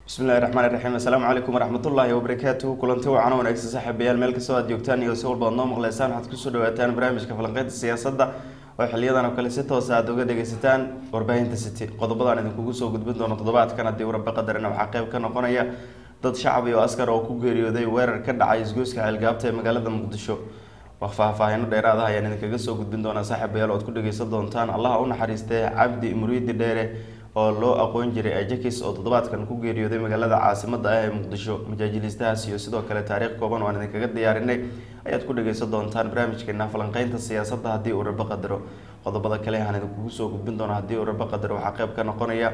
bismillahi raxmaan iraxiim assalaamu calaykum waraxmatullaahi wabarakaatuhu kulanti wacan wanaagsan saaxiibayaal meel kastoo aad joogtaan iyo si walba ad noo maqleysaan waxaad kusoo dhawaataan barnaamijka falanqeynta siyaasadda oo xiliyadan oo kale si toosa aad uga dhegeysataan warbaahinta city qodobadaan idinkugu soo gudbin doono toddobaadkan haddii waraba qadarina waxaa qeyb ka noqonaya dad shacab iyo askar oo ku geeriyooday weerar ka dhacay isgoyska xeelgaabta ee magaalada muqdisho wax faahfaahino dheeraad ah ayaan idinkaga soo gudbin doonaa saaxiibayaal oad ku dhegeysan doontaan allaha u naxariistee cabdi muriidi dheere oo loo aqoon jiray ajakis oo toddobaadkan ku geeriyooday magaalada caasimada ah ee muqdisho majaajiliistahaas iyo sidoo kale taariikh kooban oo aan idinkaga diyaarinay ayaad ku dhageysan doontaan barnaamijkeena falanqeynta siyaasadda haddii uu rabo qadaro qodobada kale aan idinkugu soo gudbin doona haddii uu rabo qadaro waxaa qeyb ka noqonaya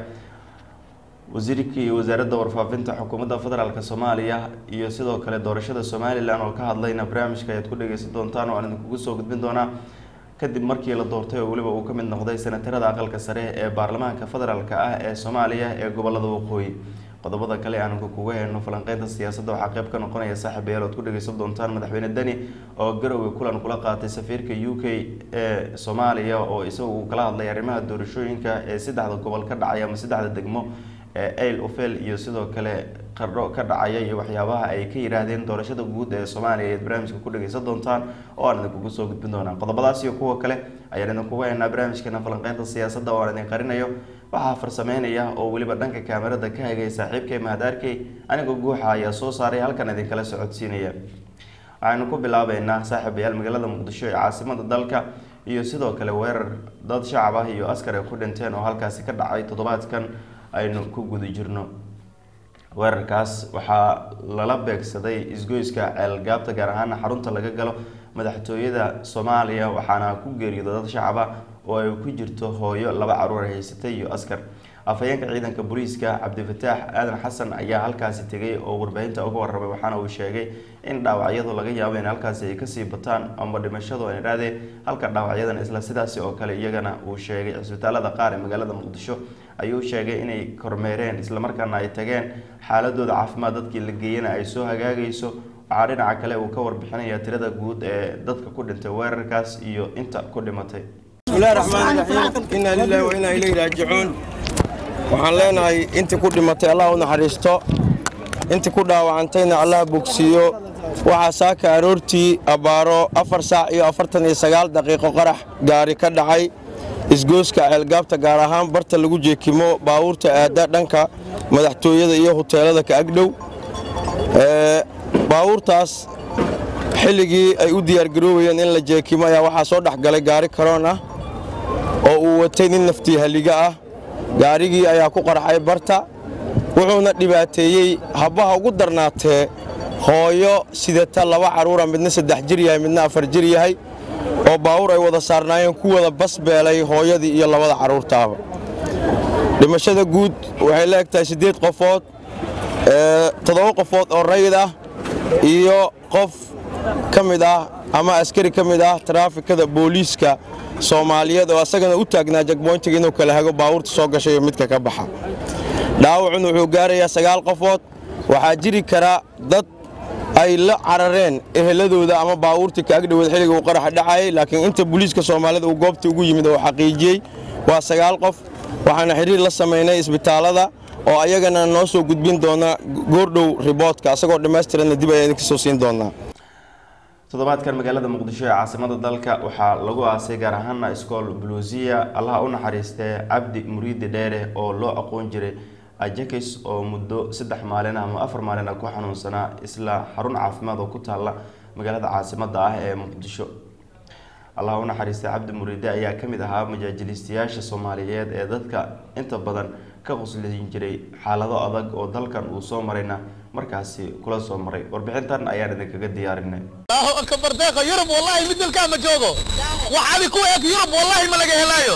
wasiirkii iyo wasaaradda warfaafinta xukuumadda federaalk soomaaliya iyo sidoo kale doorashada somalilan oo ka hadlayna barnaamijka ayaad ku dhageysan doontaan oo aan idinkugu soo gudbin doonaa kadib markii la doortay oo weliba uu ka mid noqday senatarada aqalka sare ee baarlamaanka federaalk ah ee soomaaliya ee gobolada waqooyi qodobada kale aan kuga heyno falanqeynta siyaasadda waxaa qeyb ka noqonaya saaxiibayaal oad ku dhageysan doontaan madaxweyne deni oo garowe kulan kula qaatay safiirka u k ee soomaaliya oo isaga uu kala hadlay arrimaha doorashooyinka ee saddexda gobol ka dhacay ama saddexda degmo ee ail ofel iyo sidoo kale qardho ka dhacaya iyo waxyaabaha ay ka yihaahdeen doorashada guud ee soomaaliya ayaad barnaamijka ku dhageysan doontaan oo aan idinkugu soo gudbin doonaa qodobadaas iyo kuwa kale ayaan idinkuga haynaa barnaamijkeena falanqeynta siyaasadda oo aan idin qarinayo waxaa farsameynaya oo weliba dhanka kaamerada ka hagay saaxiibkay mahadaarkey anigoo guuxa ayaa soo saaray halkan idinkala socodsiinaya waxaynu ku bilaabeynaa saaxiibayaal magaalada muqdisho ee caasimada dalka iyo sidoo kale weerar dad shacab ah iyo askar ay ku dhinteen oo halkaasi ka dhacay toddobaadkan aynu ku guda jirno weerarkaas waxaa lala beegsaday isgoyska ceelgaabta gaar ahaana xarunta laga galo madaxtooyada soomaaliya waxaana ku geeriyooda dad shacab ah oo ay ku jirto hooyo laba caruur haysatay iyo askar afhayeenka ciidanka booliiska cabdifataax aadan xasan ayaa halkaasi tegay oo warbaahinta uga warramay waxaana uu sheegay in dhaawacyadu laga yaabo in halkaasi ay kasii bataan ama dhimashadu ay idhahdee halka dhaawacyadan isla sidaasi oo kale iyagana uu sheegay cisbitaalada qaar ee magaalada muqdisho ayuu sheegay inay kormeereen islamarkaana ay tageen xaaladooda caafimaad dadkii la geeyana ay soo hagaagayso waxaa dhinaca kale uu ka warbixinaya tirada guud ee dadka ku dhintay weerarkaas iyo inta ku dhimatay bismillahi raxmaan raxiim inaa lilahi wa inaa ilayhi raajicuun waxaan leenahay intii ku dhimatay allah u naxariisto intii ku dhaawacantayna allah bogsiiyo waxaa saaka aroortii abbaaro afar saac iyo afartan iyo sagaal daqiiqo qarax gaari ka dhacay isgooska ceelgaabta gaar ahaan barta lagu jeekimo baawuurta aadda dhanka madaxtooyada iyo huteelada ka agdhow baawuurtaas xilligii ay u diyaargaroobayeen in la jeekimo ayaa waxaa soo dhex galay gaari karoon ah oo uu watay nin naftii halliga ah gaarigii ayaa ku qarxay barta wuxuuna dhibaateeyey habbaha ugu darnaatee hooyo sidata laba carruura midna saddex jir yahay midna afar jir yahay oo baawur ay wada saarnaayeen ku wada basbeelay hooyadii iyo labada carruurtaaba dhimashada guud waxay la eg tahay siddeed qofood toddoba qofood oo rayid ah iyo qof ka mid ah ama askari ka mid ah taraafikada booliiska soomaaliyeed oo asagana u taagnaa jagboyntiga inuu kala hago baawurta soo gashay iyo midka ka baxa dhaawacun wuxuu gaarayaa sagaal qofood waxaa jiri kara dad ay la carareen eheladooda ama baawuurtii ka agdhoweed xilliga uu qaraxa dhacayay laakiin inta booliiska soomaalida uu goobta ugu yimid oo xaqiijiyey waa sagaal qof waxaana xidhiir la samaynay isbitaallada oo ayagana noo soo gudbin doona goordhow riboodka asagoo dhammaystiranna dib ayaan idinka soo siin doonaa toddobaadkan magaalada muqdisho ee caasimada dalka waxaa lagu aasay gaar ahaana iskool buluusiya allaha u naxariistee cabdi muriidi dheere oo loo aqoon jiray ajakis oo muddo saddex maalin ama afar maalin ah ku xanuunsanaa isla xarun caafimaad oo ku taalla magaalada caasimada ah ee muqdisho allaha u naxariistay cabdi muriide ayaa ka mid ahaa majaajiliistayaasha soomaaliyeed ee dadka inta badan ka quslin jiray xaalado adag oo dalkan uu soo marayna markaasi kula soo maray warbixintan ayaan idinkaga diyaarinay allahu akbar deeqa yurub wallahi mid dalkaa ma joogo waxaadi ku eeg yurub wallahi ma laga helaayo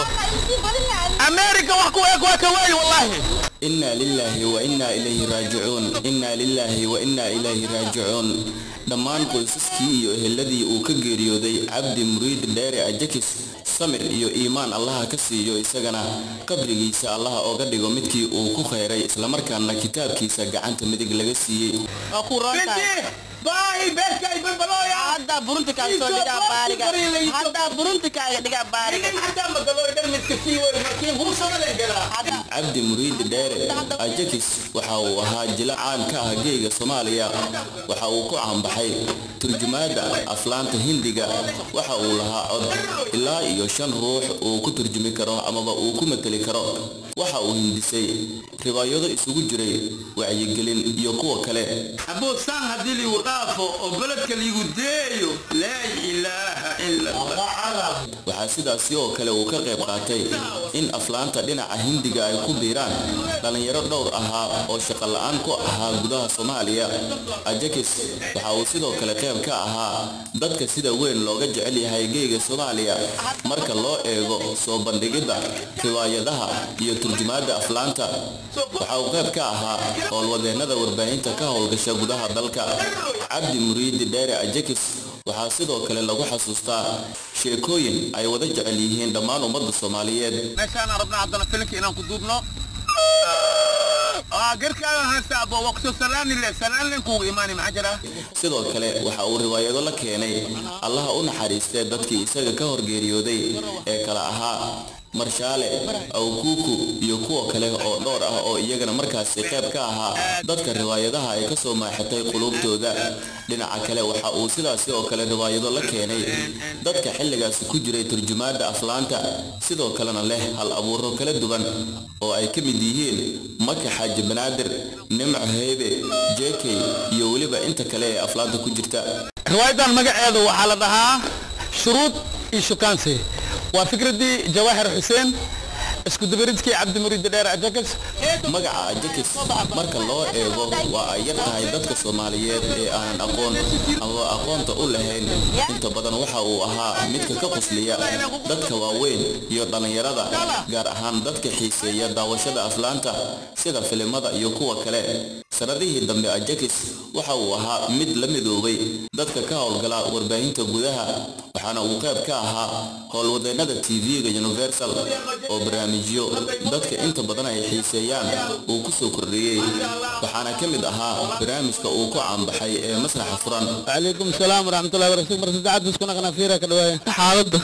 america wax ku eeg waa ka waayi wallahi inna lillahi wa inna ilayhi raajicuun inna lillahi wa inna ilayhi raajicuun dhammaan qoysaskii iyo eheladii uu ka geeriyooday cabdi muriid dheere ajakis samir iyo iimaan allaha ka siiyo isagana qabrigiisa allaha ooga dhigo midkii uu ku khayray islamarkaana kitaabkiisa gacanta midig laga siiyey baahi beerka ay balbalooya hadda burunti kaaga soo dhigaa baariga hadda burunti kaaga dhigaa baariga ilim xataa magalooy dhan midka sii way markiin hursadalen galaa hadda cabdi muriidi dheere ajakis waxa uu ahaa jila caan ka ah geega soomaaliya waxa uu ku caanbaxay turjumaadda aflaanta hindiga waxa uu lahaa cod ilaa iyo shan ruux uu ku turjumi karo amaba uu ku mateli karo waxa uu hindisay riwaayado isugu jiray wacyigelin iyo kuwa kale abuusaan haddii liigu dhaafo oo beledka liigu deeyo laa ilaaha ila allah waxaa sidaasi oo kale uu ka qayb qaatay in aflaanta dhinaca hindiga ay ku biiraan dhallinyaro dhowr ahaa oo shaqo la-aan ku ahaa gudaha soomaaliya ajakis waxa uu sidoo kale qayb ka ahaa dadka sida weyn looga jecel yahay geega soomaaliya marka loo eego soo bandhigidda riwaayadaha iyo turjumaadda aflaanta waxa uu qayb ka ahaa howlwadeennada warbaahinta ka howlgasha gudaha dalka cabdi muriidi dheere ajakis waxaa sidoo kale lagu xasuustaa sheekooyin ay wada jecel yihiin dhammaan ummadda soomaaliyeed meeshaan rabnaa haddana filinka inaan ku duubno aa garkaaga haysta abo waqti salaani le salaani kuugu imaani maxaa jira sidoo kale waxa uu riwaayado la keenay allaha u naxariistee dadkii isaga ka horgeeriyooday ee kala ahaa marshaale awkuuku iyo kuwa kale oo dhowr ah oo iyagana markaasi qayb ka ahaa dadka riwaayadaha ay ka soo maaxatay quluubtooda dhinaca kale waxa uu sidaasi oo kale riwaayado la keenay dadka xilligaasi ku jiray turjumaadda aflaanta sidoo kalena leh hal abuuro kala duwan oo ay ka mid yihiin maka xaaji banaadir nimco heebe jekey iyo weliba inta kale ee aflaanta ku jirta riwaayadan magaceedu waxaa la dhahaa shuruud iyo shukaansi waa fikradii jawaahir xuseen isku dabaridkii cabdimuriid dheer ajakas magaca ajakis marka loo eego waa ay yar tahay dadka soomaaliyeed ee aanan aqoon ama aqoonta u lahayn inta badan waxa uu ahaa midka ka qosliya dadka waaweyn iyo dhallinyarada gaar ahaan dadka xiiseeya daawashada aflaanta sida filimada iyo kuwa kale sanadihii dambe ajakis waxa uu ahaa mid la midoobay dadka ka howlgala warbaahinta gudaha waxaana uu qayb ka ahaa howlwadeennada tv-ga universal oo barnaamijyo dadka inta badan ay xiiseeyaan uu ku soo kordhiyey waxaana ka mid ahaa barnaamijka uu ku caanbaxay ee masraxa furan calaykum salaam waraxmatullahi wabarakatu mar saddexaad biskuna qanafiira ka dhawaaya xaaladda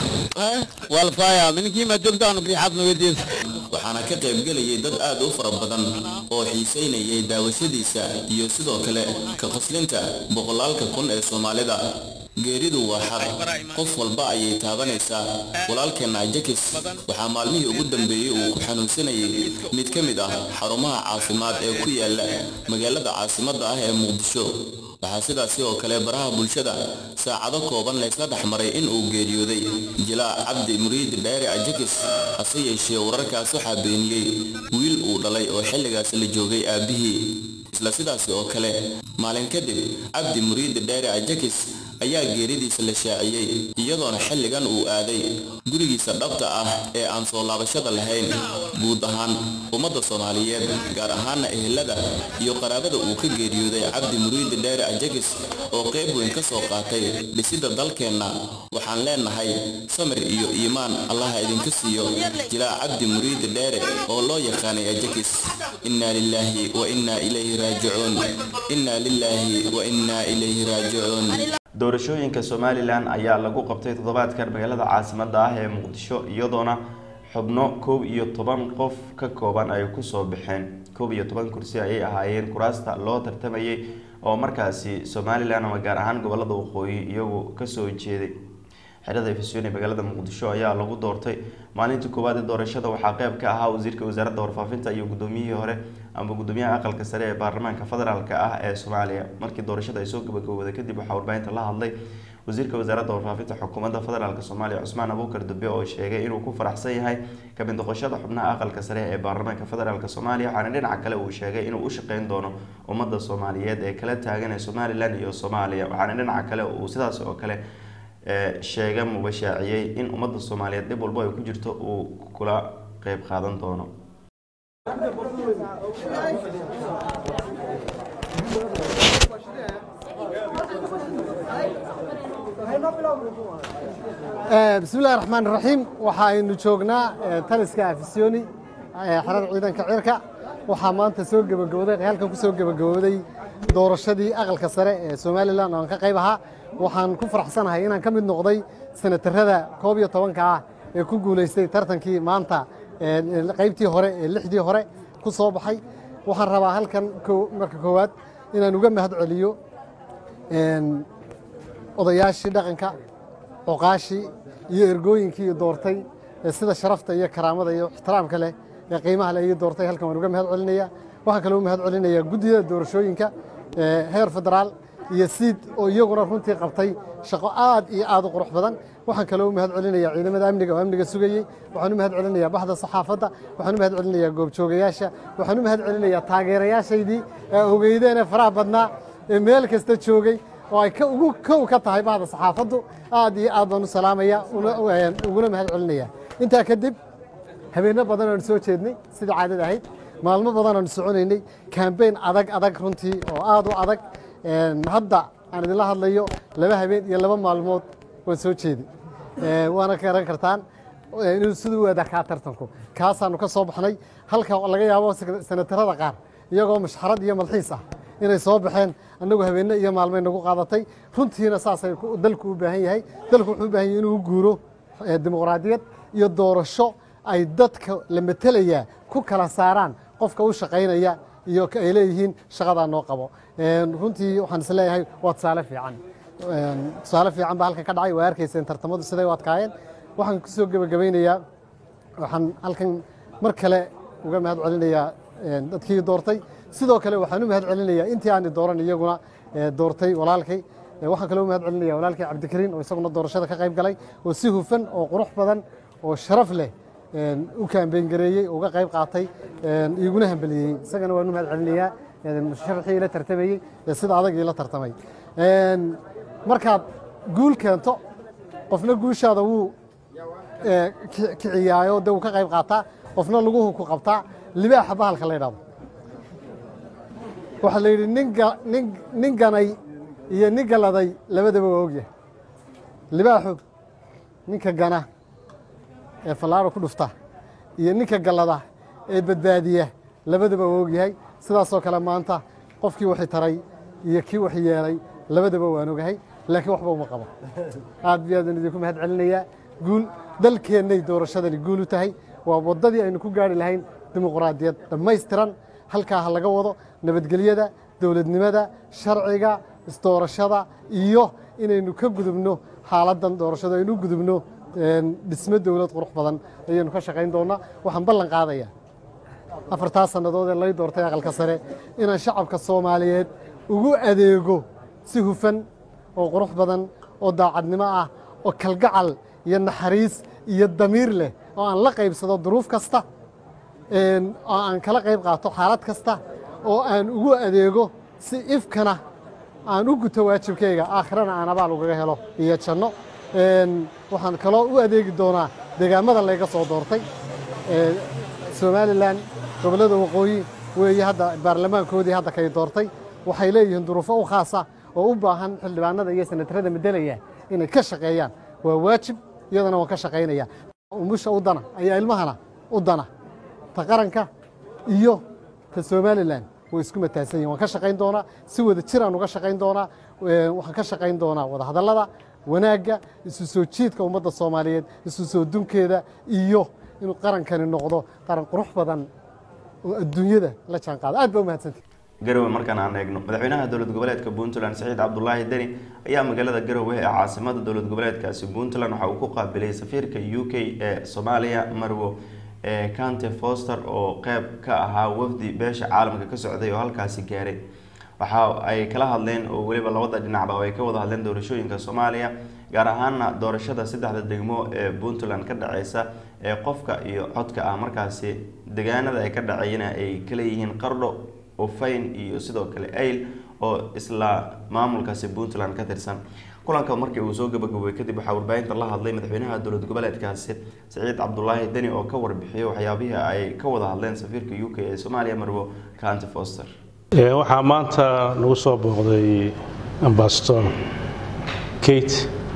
waa la faaya mininkii maa joogta aanu riixaadna weydiisa waxaana ka qaybgelayay dad aad u fara badan oo xiisaynayay daawashadiisa iyo sidoo kale ka qoslinta boqolaalka kun ee soomaalida geeridu waa xaq qof walba ayay taabanaysaa walaalkeenna ajakis waxaa maalmihii ugu dambeeyey uu ku xanuunsanayay mid ka mid ah xarumaha caafimaad ee ku yaala magaalada caasimadda ah ee muqdisho waxaa sidaasi oo kale baraha bulshada saacado kooban laysla dhex maray in uu geeriyooday jilaa cabdi muriid dheere ajakis hase yeeshee wararkaas waxaa beeniyey wiil uu dhalay oo xilligaas la joogay aabbihii isla sidaasi oo kale maalin kadib cabdi muriid dheere ajakis ayaa geeridiisa la shaaciyey iyadoona xilligan uu aaday gurigiisa dhabta ah ee aan soo laabashada lahayn guud ahaan ummadda soomaaliyeed gaar ahaana ehelada iyo qaraabada uu ka geeriyooday cabdi muriidi dheere ajakis oo qayb weyn ka soo qaatay dhisidda dalkeenna waxaan leenahay samir iyo iimaan allaha idinka siiyo jilaa cabdi muriidi dheere oo loo yaqaanay ajakis innaa lilaahi wa innaa ilayhi raajicuun innaa lilaahi wa innaa ilayhi raajicuun doorashooyinka somalilan ayaa lagu qabtay toddobaadkan magaalada caasimadda ah ee muqdisho iyadoona xubno koob iyo toban qof ka kooban ay kusoo baxeen koob iyo toban kursi ayay ahaayeen kuraasta loo tartamayay oo markaasi somalilan ama gaar ahaan gobolada waqooyi iyagu kasoo jeeday xerada efesyon ee magaalada muqdisho ayaa lagu doortay maalintii koowaad ee doorashada waxaa qeyb ka ahaa wasiirka wasaaradda warfaafinta iyo gudoomiyihii hore ama gudoomiyaha aqalka sare ee baarlamaanka federaalk ah ee soomaaliya markii doorashada ay soo gabagabowday kadib waxaa warbaahinta la hadlay wasiirka wasaaradda warfaafinta xukuumadda federaalk soomaaliya cusmaan abuukar dube oo sheegay inuu ku faraxsan yahay kamid noqoshada xubnaha aqalka sare ee baarlamaanka federaalk soomaaliya waxaana dhinaca kale uu sheegay inuu u shaqeyn doono ummadda soomaaliyeed ee kala taagan ee somalilan iyo soomaaliya waxaana dhinaca kale uu sidaas oo kale sheega mubashaaciyey in ummadda soomaaliyeed dhib walbo ay ku jirto uu kula qeyb qaadan doono bismillahi raxmaan raxiim waxaaynu joognaa taliska afisyooni xerada ciidanka cirka waxaa maanta soo gebagabooday halkan ku soo gebagabooday doorashadii aqalka sare ee somalilan oo aan ka qayb ahaa waxaan ku faraxsanahay inaan ka mid noqday senatarada koob iyo tobanka ah ee ku guulaystay tartankii maanta qaybtii hore ee lixdii hore ku soo baxay waxaan rabaa halkan marka koowaad inaan uga mahad celiyo odayaashii dhaqanka oqaashii iyo ergooyinkii doortay ee sida sharafta iyo karaamada iyo ixtiraamka leh ee qiimaha leh ii doortay halkan waan uga mahad celinaya waxaan kaloo u mahad celinayaa guddida doorashooyinka heer federaal iyo siid oo iyaguna runtii qabtay shaqo aad iyo aad u qurux badan waxaan kaloo u mahad celinayaa ciidamada amniga oo amniga sugayey waxaan u mahad celinayaa baxda saxaafadda waxaan u mahad celinayaa goobjoogayaasha waxaan u mahad celinayaa taageerayaashaydii ee ogeydeene faraha badnaa ee meel kasta joogay oo ay ugu kow ka tahay bahda saxaafaddu aad iyo aad baan u salaamaya uguna mahad celinaya intaa kadib habeenno badan oan soo jeednay sidai caadada ahayd maalmo badan oan soconaynay kambeyn adag adag runtii oo aad u adag hadda aan idinla hadlayo laba habeen iyo laba maalmood waan soo jeeday waana garan kartaan inuu siduu adakaa tartanku kaasaanu ka soo baxnay halka laga yaabo senatarada qaar iyagoo mashxarad iyo malxiis ah inay soo baxeen annagu habeenno iyo maalmay nagu qaadatay runtiina saasay dalku u baahan yahay dalku wuxuu u baahan yahay inuu guuro dimuqraadiyad iyo doorasho ay dadka la metelayaa ku kala saaraan qofka u shaqaynaya iyo ay leeyihiin shaqadaa noo qabo runtii waxaan is leeyahay waa tusaale fiican tusaale fiican baa halkan ka dhacay waa arkayseen tartamadu siday u adkaayeen waxaan ku soo gebagabaynayaa waxaan halkan mar kale uga mahad celinayaa dadkii doortay sidoo kale waxaan u mahad celinayaa intii aani dooran iyaguna doortay walaalkay waxaan kaloo u mahad celinaya walaalkay cabdikariin oo isaguna doorashada ka qayb galay oo si hufan oo qurux badan oo sharaf leh u kaambeyn gareeyey uga qayb qaatay iguna hambeliyey isagana waan u mahad celinayaa musharaxii ila tartamayey ee sida adag ila tartamay markaad guul keento qofna guushaada wuu kiciyaayo de wuu ka qayb qaataa qofna laguhu ku qabtaa libaaxa bahalka la ydhahdo waxaa la yidhi nin ganay iyo nin galaday labadaba waa ogyahay libaaxu ninka gana ee fallaaro ku dhufta iyo ninka gallada ee badbaadiya labadaba waa ogyahay sidaasoo kale maanta qofkii waxi taray iyo kii wax yeelay labadaba waan ogahay laakiin waxba uma qabo aad bi aadaan idinku mahad celinayaa guul dalkeennay doorashadani guul u tahay waa waddadii aynu ku gaari lahayn dimuqraadiyad dhammaystiran halkaa ha laga wado nabadgelyada dowladnimada sharciga isdoorashada iyo inaynu ka gudubno xaaladdan doorashada aynu u gudubno dhismo dowlad qurux badan ayaynu ka shaqayn doonnaa waxaan ballan qaadayaa afartaa sannadood ee lay doortay aqalka sare inaan shacabka soomaaliyeed ugu adeego si hufan oo qurux badan oo daacadnimo ah oo kalgacal iyo naxariis iyo damiir leh oo aan la qaybsado duruuf kasta oo aan kala qayb qaato xaalad kasta oo aan ugu adeego si ifkana aan u guto waajibkayga aakhirana aan abaal ugaga helo iyo janno waxaan kaloo u adeegi doonaa deegaamada layga soo doortay somalilan gobollada waqooyi weeye hadda baarlamaankoodii hadda kay doortay waxay leeyihiin duruufo u khaasa oo u baahan xildhibaanada iyo senatarada medelaya inay ka shaqeeyaan waa waajib iyadana waan ka shaqaynaya umusha u dana ayaa ilmahana u dana ta qaranka iyo ta somalilan way isku mataasan yihin waan ka shaqayn doonaa si wada jiraan uga shaqayn doonaa waxaan ka shaqayn doonaa wadahadallada wanaagga isu soo jiidka ummadda soomaaliyeed isu soo dunkeeda iyo inuu qarankani noqdo qaran qurux badan oo adduunyada la jaan qaado aad baa u mahadsantay garowe markaan aan eegno madaxweynaha dowlad goboleedka puntland saciid cabdulaahi deni ayaa magaalada garowe ee caasimada dowlad goboleedkaasi puntland waxa uu ku qaabilay safiirka u k ee soomaaliya marwo ee cante foster oo qeyb ka ahaa wafdi beesha caalamka ka socday oo halkaasi gaaray waxa ay kala hadleen oo weliba labada dhinacba ay ka wada hadleen doorashooyinka soomaaliya gaar ahaana doorashada saddexda degmo ee puntland ka dhaceysa ee qofka iyo codka ah markaasi degaanada ay ka dhaceyna ay kala yihiin qardho ufayn iyo sidoo kale ayl oo isla maamulkaasi puntland ka tirsan kulanka markii uu soo gabagabowey kadib waxaa warbaahinta la hadlay madaxweynaha dowlad goboleedkaasi saciid cabdulaahi deni oo ka warbixiyay waxyaabihii ay ka wada hadleen safiirka u k ee soomaaliya marwo canty foster waxaa maanta nagu soo booqday ambasador kate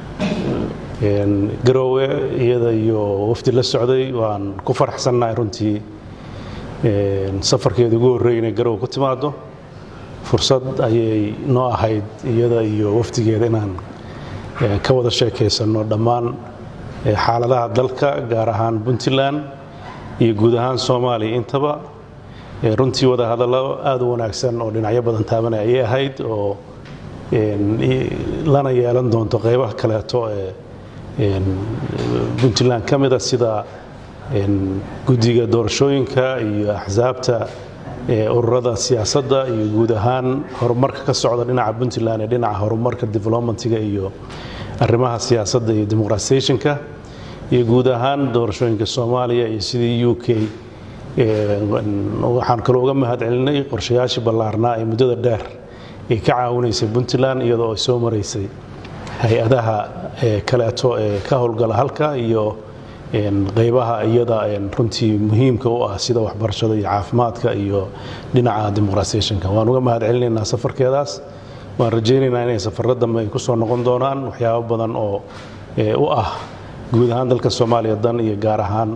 garoowe iyada iyo wafdi la socday waan ku faraxsannahay runtii safarkeeda ugu horreey inay garoowe ku timaado fursad ayay noo ahayd iyada iyo wafdigeeda inaan eh, ka wada sheekaysanno dhammaan eh, xaaladaha dalka gaar ahaan puntland iyo guud ahaan soomaaliya intaba Eh, runtii wada hadallo aada u wanaagsan oo dhinacyo badan taabanaya ayay ahayd oo een, i- lana yeelan doonto qeybaha kaleeto ee een, puntland ka mida sida een, guddiga doorashooyinka iyo axsaabta ee ururada siyaasadda iyo guud ahaan horumarka ka socda dhinaca puntland ee dhinaca horumarka developmentiga iyo arrimaha siyaasadda iyo demoqratisationka iyo guud ahaan doorashooyinka soomaaliya iyo sidii u k Ee, waxaan kaloo uga mahad celinay qorshayaashii ballaarnaa ee muddada dheer ay ka caawinaysay puntland iyadoo ay soo maraysay hay-adaha ee kaleeto ee ka howlgala halka iyo een, qeybaha iyada een, runtii muhiimka u ah sida waxbarashada iyo caafimaadka iyo dhinaca demoqratisationka waan uga mahad celinaynaa safarkeedaas waan rajaynaynaa inay safarro dambe ay ku soo noqon doonaan waxyaabo badan oo ee, u ah guud ahaan dalka soomaaliya dan iyo gaar ahaan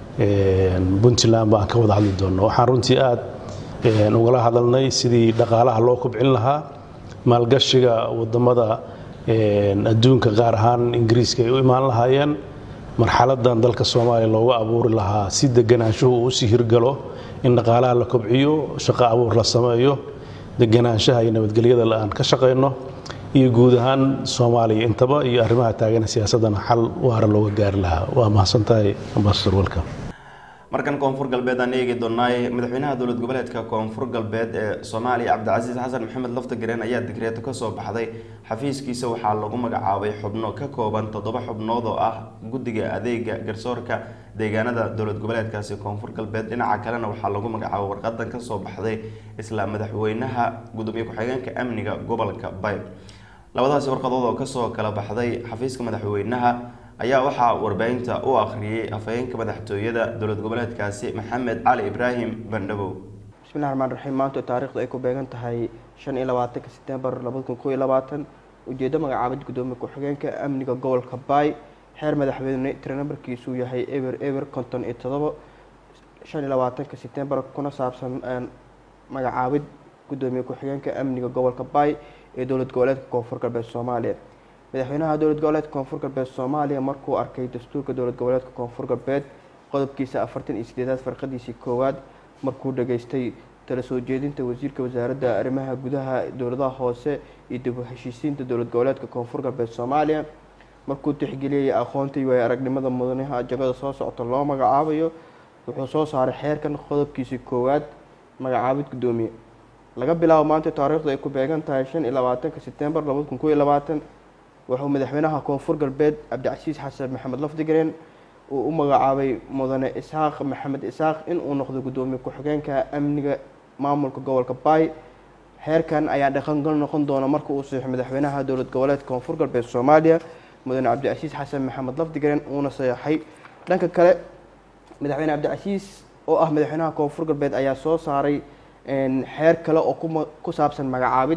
een, puntland baan ka wada hadli doonno waxaan runtii aad een, ugala hadalnay sidii dhaqaalaha loo kobcin lahaa maalgashiga wadamada een, adduunka gaar ahaan ingiriiska ay u imaan lahaayeen marxaladan dalka soomaaliya looga abuuri lahaa si deganaanshuhu uu usii hirgalo in dhaqaalaha la kobciyo shaqo abuur la sameeyo deganaanshaha iyo nabadgelyada aan ka shaqayno iyo guud ahaan soomaaliya intaba iyo arrimaha taagan siyaasadana xal waara looga gaari lahaa waa mahadsantahay ambasador welcome markan koonfur galbeed aan eegi doonay madaxweynaha dowlad goboleedka koonfur galbeed ee soomaaliya cabdicasiis xasan maxamed laftagareen ayaa digreeto kasoo baxday xafiiskiisa waxaa lagu magacaabay xubno ka kooban toddoba xubnood oo ah guddiga adeega garsoorka deegaanada dowlad goboleedkaasi koonfur galbeed dhinaca kalena waxaa lagu magacaabay warqadan kasoo baxday isla madaxweynaha gudoomiye ku-xigeenka amniga gobolka bayb labadaasi warqadood oo kasoo kala baxday xafiiska madaxweynaha ayaa waxaa warbaahinta u akhriyey afhayeenka madaxtooyada dowlad goboleedkaasi maxamed cali ibraahim bandhabow bismillahi raxmaan raxiim maanta taariikhdu ay ku beegan tahay shan iyo labaatanka setembar labada kun kow iyo labaatan ujeeddo magacaabid gudoomiye ku-xigeenka amniga gobolka baay xeer madaxweyne tiro nambarkiisu yahay eber eber konton iyo todobo shan iyo labaatanka setembar kuna saabsan magacaabid gudoomiye ku-xigeenka amniga gobolka baay ee dowlad goboleedka koonfur galbeed soomaaliya madaxweynaha dowlad goboleedka koonfur galbeed soomaaliya markuu arkay dastuurka dowlad goboleedka koonfur galbeed qodobkiisa afartan iyo sideedaad farqadiisii koowaad markuu dhageystay tala soo jeedinta wasiirka wasaaradda arrimaha gudaha dowladaha hoose iyo dib u heshiisiinta dowlad goboleedka koonfur galbeed soomaaliya markuu tixgeliyay aqoonta iyo aragnimada mudanaha jagada soo socota loo magacaabayo wuxuu soo saaray xeerkan qodobkiisii koowaad magacaabid gudoomiye laga bilaabo maanta taariikhdu ay ku beegan tahay shan iyo labaatanka setembar labada kun kow iyo labaatan wuxuu madaxweynaha koonfur galbeed cabdicasiis xasan maxamed lafdigareen uu u magacaabay mudane isxaaq maxamed isxaaq inuu noqdo gudoomiye ku-xigeenka amniga maamulka gobolka baay xeerkan ayaa dhaqangal noqon doona marka uu saxiixo madaxweynaha dowlad goboleedka koonfur galbeed soomaaliya mudane cabdicasiis xasan maxamed lafdigareen uuna saxeixay dhanka kale madaxweyne cabdicasiis oo ah madaxweynaha koonfur galbeed ayaa soo saaray xeer kale oo ku saabsan magacaabid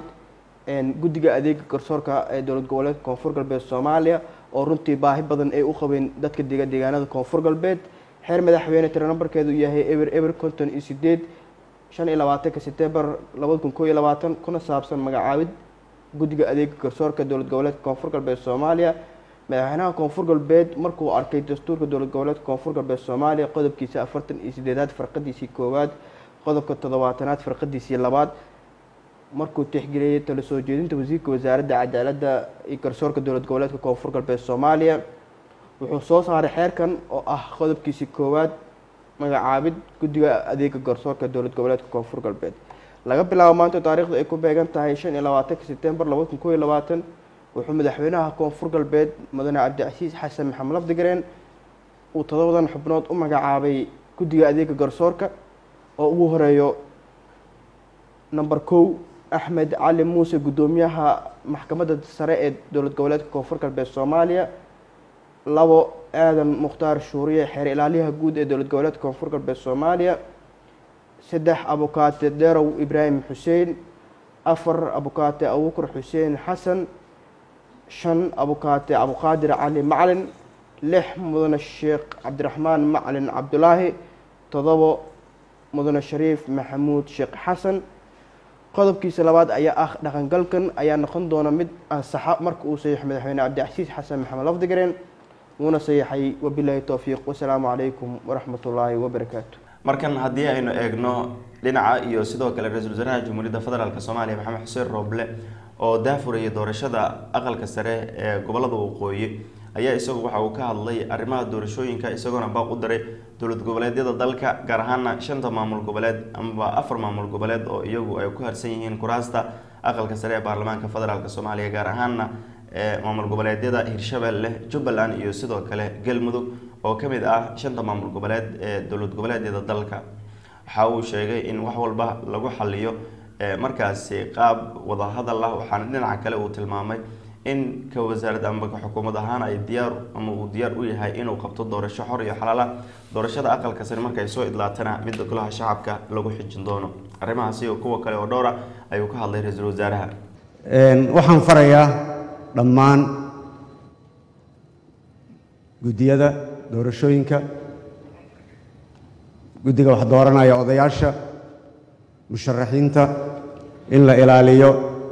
guddiga adeega garsoorka ee dowlad goboleedka koonfur galbeed soomaaliya oo runtii baahi badan ay u qabeen dadka dega deegaanada koonfur galbeed xeer madaxweyne tiro nambarkeedu yahay eber eber konton iyo sideed shan iyo labaatanka setembar labada kun koo iyo labaatan kuna saabsan magacaabid guddiga adeega garsoorka dowlad goboleedka koonfur galbeed soomaaliya madaxweynaha koonfur galbeed markuu arkay dastuurka dowlad goboleedka koonfur galbeed soomaaliya qodobkiisa afartan iyo sideedaad farqadiisii koowaad qodobka toddobaatanaad farqadiisii labaad markuu tixgeliyey tala soo jeedinta wasiirka wasaaradda cadaaladda iyo garsoorka dowlad goboleedka koonfur galbeed soomaaliya wuxuu soo saaray xeerkan oo ah qodobkiisii koowaad magacaabid guddiga adeega garsoorka dowlad goboleedka koonfur galbeed laga bilaabo maanta taariikhdu ay ku beegan tahay shan iyo labaatanka setembar labada kun koo iyo labaatan wuxuu madaxweynaha koonfur galbeed mudane cabdicasiis xasan maxamed lafdigareen uu todobadan xubnood u magacaabay guddiga adeega garsoorka oo ugu horeeyo number kow axmed cali muuse guddoomiyaha maxkamadda sare ee dowlad goboleedka koonfur galbeed soomaaliya labo aadan mukhtaar shuuriye xeer ilaaliyaha guud ee dowlad goboleedka koonfur galbeed soomaaliya saddex abukaate derow ibraahim xuseen afar abukaate abubakar xuseen xasan shan abukaate abuqaadir cali macalin lix mudane sheekh cabdiraxmaan macalin cabdulaahi todobo mudane shariif maxamuud sheekh xasan qodobkiisa labaad ayaa ah dhaqangalkan ayaa noqon doona mid ansaxa marka uu saxiixo madaxweyne cabdicasiis xasan maxamed lafdigareen wuuna saxiixay wabilaahi towfiiq wasalaamu calaykum waraxmatullaahi wabarakaatu markan haddii aynu eegno dhinaca iyo sidoo kale ra-iisul wasaaraha jamhuuriyadda federaalk soomaaliya maxamed xuseen rooble oo daafurayay doorashada aqalka sare ee gobolada waqooyi ayaa isagu waxa uu ka hadlay arrimaha doorashooyinka isagoona baaq u diray dowlad goboleedyada dalka gaar ahaana shanta maamul goboleed amaba afar maamul goboleed oo iyagu ay ku harsan yihiin kuraasta aqalka sare ee baarlamaanka federaalk soomaaliya gaar ahaana maamul goboleedyada hirshabelle jubbaland iyo sidoo kale galmudug oo kamid ah shanta maamul goboleed ee dowlad goboleedyada dalka waxa uu sheegay in wax walba lagu xaliyo markaasi qaab wadahadal ah waxaana dhinaca kale uu tilmaamay in ka wasaarad ama ka xukuumad ahaan ay diyaar ama uu diyaar u yahay inuu qabto doorasho xor iyo xalaala doorashada aqalka sare markay soo idlaatana midda golaha shacabka lagu xijin doono arrimahaasi iyo kuwa kale oo dhowra ayuu ka hadlay ra-iisul wasaaraha waxaan farayaa dhammaan guddiyada doorashooyinka guddiga wax dooranaya odayaasha musharaxiinta in la ilaaliyo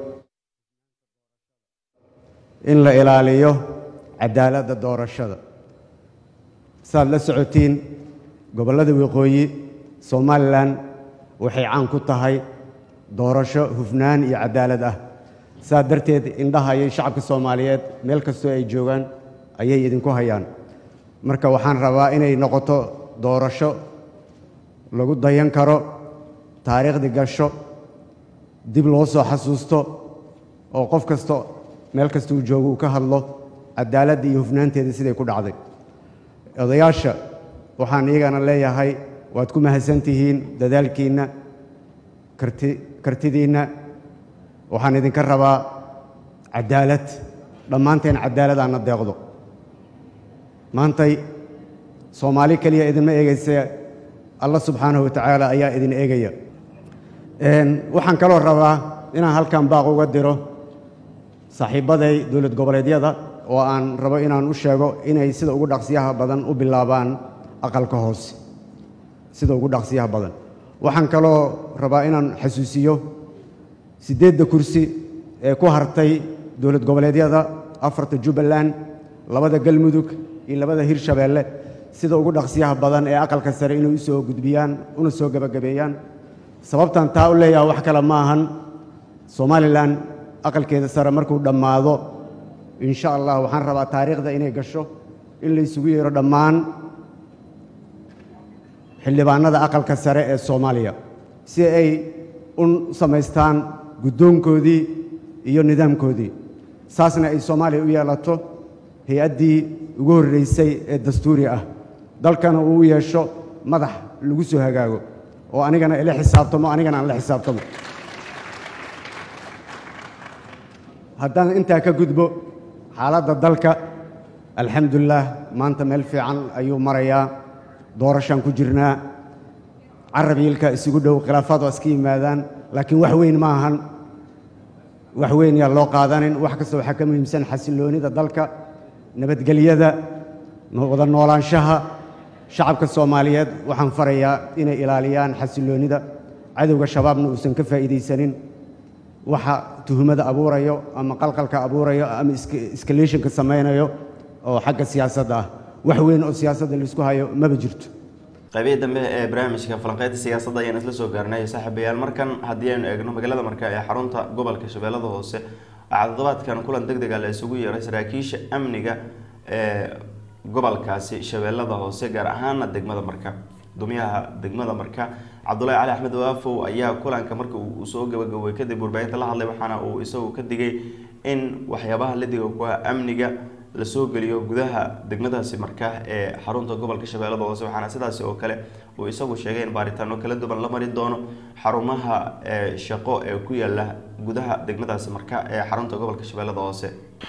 in la ilaaliyo cadaaladda doorashada saaad la socotiin gobollada waqooyi somalilan waxay caan ku tahay doorasho hufnaan iyo cadaalad ah saas darteed indhaha iyo shacabka soomaaliyeed meel kastoo ay joogaan ayay idinku hayaan marka waxaan rabaa inay noqoto doorasho lagu dayan karo taariikhdii gasho dib loo soo xasuusto oo qof kasta meel kasta uu joogo uu ka hadlo cadaaladda iyo hufnaanteeda siday ku dhacday odayaasha waxaan iyagana leeyahay waad ku mahadsan tihiin dadaalkiinna karti kartidiinna waxaan idinka rabaa cadaalad dhammaanteen cadaalad aanna deeqdo maantay soomaali keliya idinma eegaysa alla subxaanahu watacaala ayaa idin eegaya waxaan kaloo rabaa inaan halkan baaq uga diro saaxiibbaday dowlad goboleedyada oo aan rabo inaan u sheego inay sida ugu dhaqsiyaha badan u bilaabaan aqalka hoose sida ugu dhaqsiyaha badan waxaan kaloo rabaa inaan xasuusiyo siddeedda kursi ee ku hartay dowlad goboleedyada afarta jubbaland labada galmudug iyo labada hirshabeelle sida ugu dhaqsiyaha badan ee aqalka sare inay u soo gudbiyaan una soo gebagabeeyaan sababtan taa u leeyaha wax kale ma ahan somalilan aqalkeeda sare markuu dhammaado insha allah waxaan rabaa taariikhda inay gasho in la isugu yeero dhammaan xildhibaanada aqalka sare ee soomaaliya si ay u samaystaan guddoonkoodii iyo nidaamkoodii saasna ay soomaaliya u yeelato hay-addii ugu horreysay ee dastuuri ah dalkana uu u yeesho madax lagu soo hagaago oo anigana ila xisaabtamo anigana aan la xisaabtamo haddaan intaa ka gudbo xaaladda dalka alxamdulilah maanta meel fiican ayuu marayaa doorashaan ku jirnaa carab yiilka isugu dhow khilaafaad waa iska yimaadaan laakiin wax weyn ma ahan wax weyn yaa loo qaadanin wax kasta waxaa ka muhiimsan xasilloonida dalka nabadgelyada wada noolaanshaha shacabka soomaaliyeed waxaan farayaa inay ilaaliyaan xasilloonida cadowga shabaabna uusan ka faa'iidaysanin waxa tuhumada abuurayo ama qalqalka abuurayo ama escalationka samaynayo oo xagga siyaasadda ah wax weyn oo siyaasadda laisku hayo maba jirto qaybihii dambe ee barnaamijka falanqeynta siyaasadda ayaan isla soo gaarnay saaxiibayaal markan haddii aynu eegno magaalada marka ee xarunta gobolka shabeellada hoose waxaa toddobaadkan kulan deg dega la isugu yeeray saraakiisha amniga ee gobolkaasi shabeellada hoose gaar ahaana degmada marka guddoomiyaha degmada marka cabdulahi cali axmed waafow ayaa kulanka marka uu soo gabagabay kadib warbaahinta la hadlay waxaana uu isagu ka digay in waxyaabaha ladiga ku ah amniga lasoo geliyo gudaha degmadaasi marka ee xarunta gobolka shabeellada hoose waxaana sidaasi oo kale uu isagu sheegay in baaritaano kala duwan la mari doono xarumaha shaqo ee ku yaala gudaha degmadaasi marka ee xarunta gobolka shabeellada hoose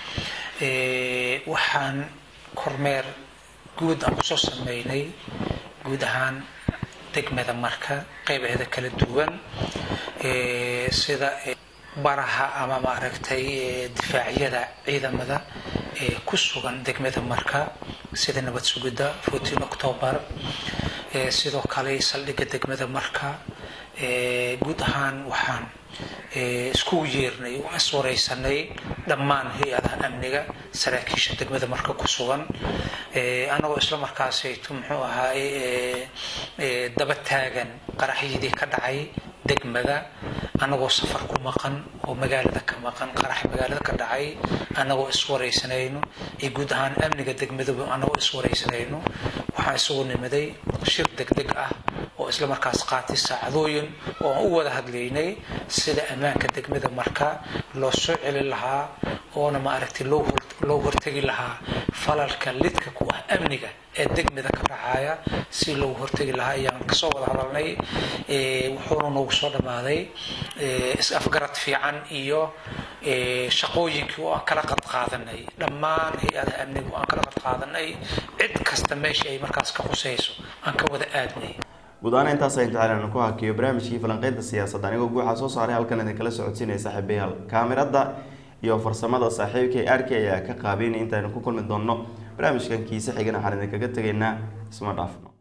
waxaan kormeer guud aan kusoo sameynay guud ahaan degmada marka qeybaheeda kala duwan sida baraha ama maaragtay difaacyada ciidamada ee ku sugan degmada marka sida nabad sugidda fourteen october sidoo kale saldhigga degmada marka guud ahaan waxaan iskugu yeernay oo iswareysanay dhammaan hay-adaha amniga saraakiisha degmada marka ku sugan anagoo isla markaasayto muxuu ahaay daba taagan qaraxyadii ka dhacay degmada anagoo safar ku maqan oo magaalada ka maqan qarax magaalada ka dhacay anagoo iswareysanayno iyo guud ahaan amniga degmadaba anagoo iswareysanayno waxaan isugu nimiday shir degdeg ah oo isla markaas qaatay saacadooyin oo aan u wada hadlaynay sida ammaanka degmada marka loo soo celin lahaa oona maaragtay loo loo hortegi lahaa falalka lidka ku ah amniga ee degmada ka dhacaya si loogu hortegi lahaa ayaan kasoo wada hadalnay wuxuuna noogu soo dhammaaday is-afgarad fiican iyo shaqooyinkii oo aan kala qad qaadanay dhammaan hay-adaha amniga oo aan kala qad qaadanay cid kasta meesha ay markaas ka qusayso aan ka wada aadnay guud ahaan intaas aynu jeclaan ku hakiyo barnaamijkii falanqeynta siyaasadda anigoo guuxa soo saaray halkan idinkala socodsiinaya saaxiibayaal kaamirada iyo farsamada saaxiibkay arkay ayaa ka qaabeynay intaynu ku kulmi doonno barnaamijkan kiise xigana waxaan idinkaga tegaynaa isma dhaafno